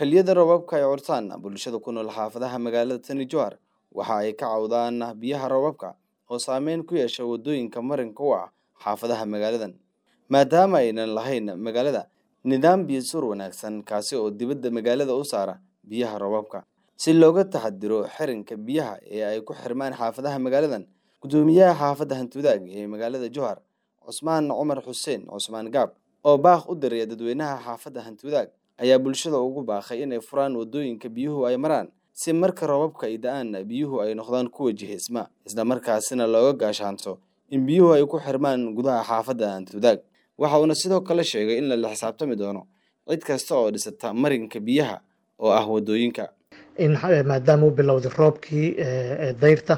xilliyada roobabka ay curtaan bulshada ku nool xaafadaha magaalada tani jowhar waxa ay ka cawdaan biyaha roobabka oo saameyn ku yeesha waddooyinka marinka u ah xaafadaha magaaladan maadaama aynan lahayn magaalada nidaam biyo suur wanaagsan kaasi oo dibadda magaalada u saara biyaha roobabka si looga taxadiro xirinka biyaha ee ay ku xirmaan xaafadaha magaaladan guddoomiyaha xaafadda hantiwadaag ee magaalada jowhar cusmaan cumar xuseen cusmaan gaab oo baaq u diraya dadweynaha xaafadda hantiwadaag ayaa bulshada ugu baaqay inay furaan waddooyinka biyuhu ay maraan si marka roobabka ay da-aan biyuhu ay noqdaan kuwa jihisma isla markaasina looga gaashaanto in biyuhu ay ku xirmaan gudaha xaafadda hantiwadaag waxa uuna sidoo kale sheegay in lala xisaabtami doono cid kasta oo dhisata marinka biyaha oo ah waddooyinka in maadaama u bilowday roobkii dayrta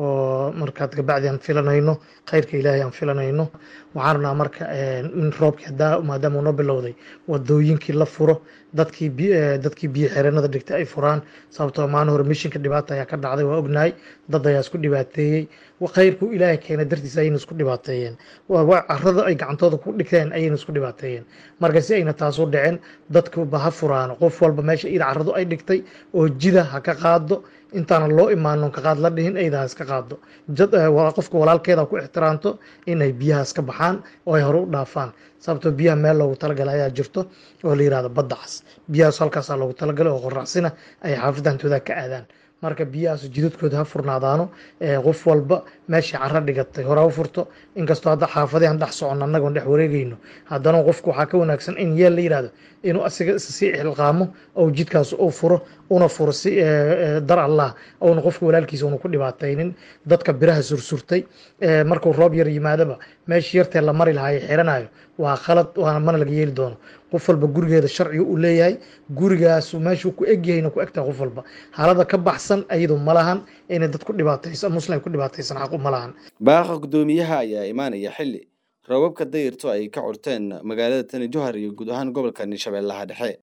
oo markaad kabacdi aan filanayno khayrka ilaahay aan filanayno waxaan rabnaa marka in roobkii hadaa maadaama uu noo bilowday wadooyinkii la furo dadkii dadkii biyo xireenada dhigtay ay furaan sababtoo maalin hore mishinka dhibaata ayaa ka dhacday waa ognahay dad ayaa isku dhibaateeyey khayrku ilaahay keena dartiis ayayna isku dhibaateeyeen carada ay gacantooda ku dhigteen ayayna isku dhibaateeyeen marka si ayna taasu dhicin dadkuba ha furaan qof walba meesha ida caradu ay dhigtay oo jida ha ka qaado intaana loo imaano ka qaad la dhihin ayda iska qaado qofka walaalkeeda ku ixtiraamto inay biyahaas ka baxaan oo ay hore u dhaafaan sababtoo biyaha meel loogu talagalay ayaa jirto oo la yihahdo badda cas biyahaas halkaasaa loogu talagalay oo qoraxsina ay xaafadda hantooda ka aadaan marka biyahaas jidadkooda ha furnaadaano qof walba meeshii cara dhigatay hore u furto inkastoo hadda xaafadahan dhex socon annagoon dhex wareegayno haddana qofku waxaa ka wanaagsan in yeel la yihahdo inuu asiga sii xilqaamo ou jidkaas uu furo una furo si dar allah ouna qofka walaalkiisa una ku dhibaataynin dadka biraha sursurtay markuu roob yar yimaadaba meeshii yartee la mari lahaa xiranayo waa khalad waana mana laga yeeli doono qof walba gurigeeda sharciga uu leeyahay gurigaas meeshuu ku egyahayna ku egtahay qof walba xaalada ka baxsan ayadu ma lahan inay dad ku dhibaataysan muslim ku dhibaataysan xaqu ma lahan baaqa guddoomiyaha ayaa imaanaya xilli roobabka dayirto ay ka curteen magaalada tani jowhar iyo guud ahaan gobolka shabeellaha dhexe